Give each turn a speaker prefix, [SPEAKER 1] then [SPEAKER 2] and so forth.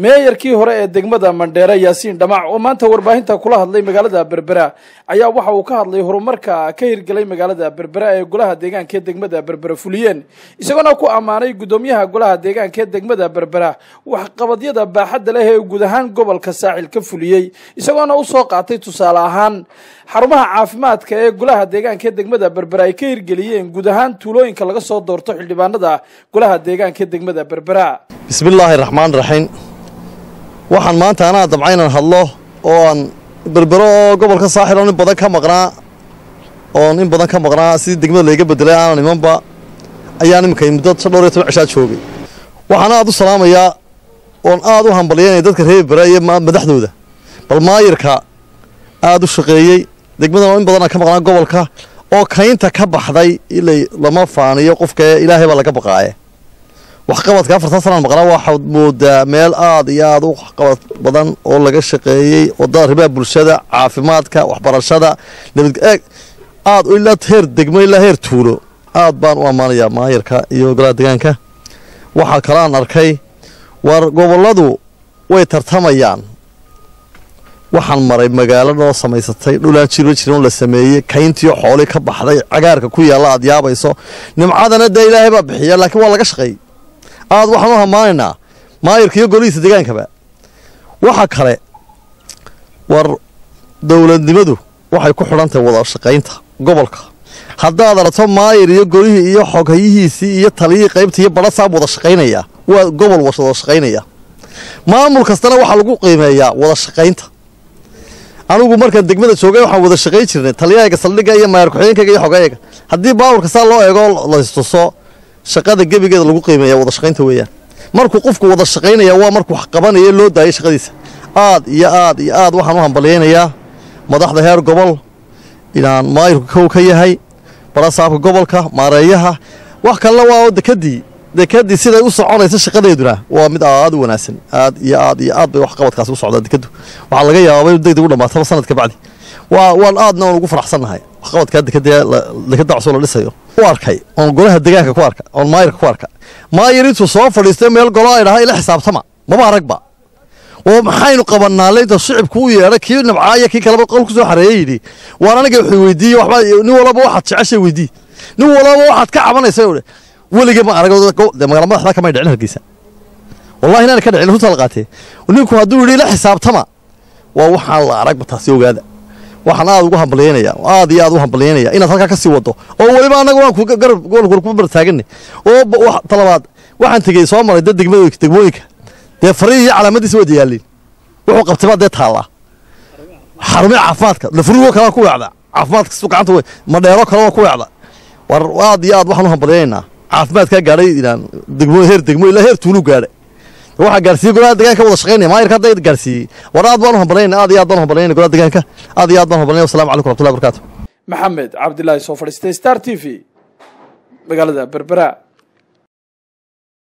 [SPEAKER 1] meeyarkii hore ee degmada mandheere yaasiin dhamac oo maanta warbaahinta kula hadlay magaalada berbera ayaa waxa uu ka hadlay horumarka ka hirgelay magaalada berbera ee golaha deegaanka ee degmada berbera fuliyeen isagoona ku ammaanay guddoomiyaha golaha deegaanka ee degmada berbera waxqabadyada baaxadda leh ee guud ahaan gobolka saaxil ka fuliyey isagoona usoo qaatay tusaale ahaan xarumaha caafimaadka ee golaha deegaanka ee degmada berbera ay ka hirgeliyeen guud ahaan tuulooyinka laga soo doorto xildhibaanada golaha deegaanka ee degmada berbera
[SPEAKER 2] bismillaahi raxmaan raxiim waxaan maanta anaa dabca inaan hadlo oo aan berbero oo gobolka saaxil oon in badan ka maqnaa oon in badan ka maqnaa sidii degmada layga bedelay aanan imanba ayaan iminkay muddo dhowr iyo toban cishaa joogay waxaan aad u salaamayaa oon aad u hambalyaynaya dadka reer berbera iyo madaxdooda bal maayirka aad u shaqeeyey degmadan in badan aan ka maqnaa gobolka oo kaynta ka baxday ilay lama faaniyo qofka ilaahay baa laga baqaaye waxqabadka afartan sanaan maqnaa waxaad moodaa meel aad iyo aad u waxqabad badan oo laga shaqeeyey wadada arrimaha bulshada caafimaadka waxbarashada nabad eeg aad ilaa heer degmo ilaa heer tuulo aad baan u ammaanayaa maayirka iyo golaha deegaanka waxaa kale aan arkay war gobolladu way tartamayaan waxaan maray magaalo noo samaysatay dhulaan jiro jiran la sameeyey kayntiyo xooli ka baxday cagaarka ku yaalla aad yaabayso nimcadana dee ilaahay baa bixiya laakiin waa laga shaqeeyey aad waxaan u hammaanaynaa maayirka iyo golihiisa degaankaba waxa kale war dowladnimadu waxay ku xidhan tahay wada shaqaynta gobolka haddaad aragto maayir iyo golihii iyo xoghayihiisii iyo taliyihii qaybta iyo badhasaab wada shaqaynaya waa gobol wada shaqaynaya maamul kastana waxaa lagu qiimeeyaa wada shaqaynta anigu markaan degmada joogay waxaan wada shaqayn jirnay taliyahayga saldhigga iyo maayar ku-xigeenkayga iyo xogayaga haddii baawurka saa loo eego laystuso shaqada gebigeeda lagu qiimeeya wada shaqaynta weeyaan markuu qofku wada shaqaynaya waa markuu wax qabanaya loo daayay shaqadiisa aad iyo aad iyo aad waxaan u hambalyaynayaa madaxda heer gobol inaan maayirku kow ka yahay barasaabka gobolka maareeyaha wax kalena waa dekadii dekadii siday u soconaysa shaqadeeduna waa mid aad u wanaagsan aad iyo aad iyo aad bay waxqabadkaasi u socdaa dekadu waxaa laga yaabaa inu degdeg u dhamaataba sanadka bacdi waa waan aadna oon ugu faraxsannahay waxqabadkaa dekada cusub la dhisayo u arkay oon golaha degaanka ku arka oon maayirka ku arka maayir intuu soo fadhiistay meel golo ay dhahaa ila xisaabtama maba aragba oo maxaynu qabannaa leynta shicibku u yeedhay kii nabcaaya kii kaleba qol ku soo xareeyey yidhi waan aniga wuxuu weydiiyey waxba nin walaba waxaad jeceshay weydii nin walaba waxaad ka cabanaysa oo weligii ma arag dee magaala madaxda kamay dhicin hargeysa wallahi inaan ka dhicin runta la qaatee ninku hadduu yidhi ila xisaabtama waa waxaan la aragba taasi ogaada waxaan aad ugu hambalyaynaya aad iyo aad u hambalyaynaya inaad halkaa ka sii wado oo weliba annaga waan garab gobolka ku bartaaganay oo talabaad waxaan tegey soo maray dad degmooyinka degmooyinka dee farihi iyo calaamadiisa wada yaalliin wuxuu qabtay baa dee taallaa xarumihi caafimaadka lafurigoo kalea ku weecda caafimaadka su gacanta wey madheero kale waa ku weecda war aad iyo aad waxaan u hambalyaynaynaa caafimaadkaa gaadhay inaan degmo heer degmo ilaa heer tuulu gaadhay waxaa gaarsiiyey golaha deegaanka wada shaqaynaya maayirka hadda gaarsiiyey war aad baan u hambalyayna aad iyo aad baan u hambalyayna golaha deegaanka aad iyo aad baan u hambalyayna wassalamu calaykum raxmatullahi barakaatu
[SPEAKER 1] maxamed cabdilaahi soo fadhiistay star t v magaalada berbera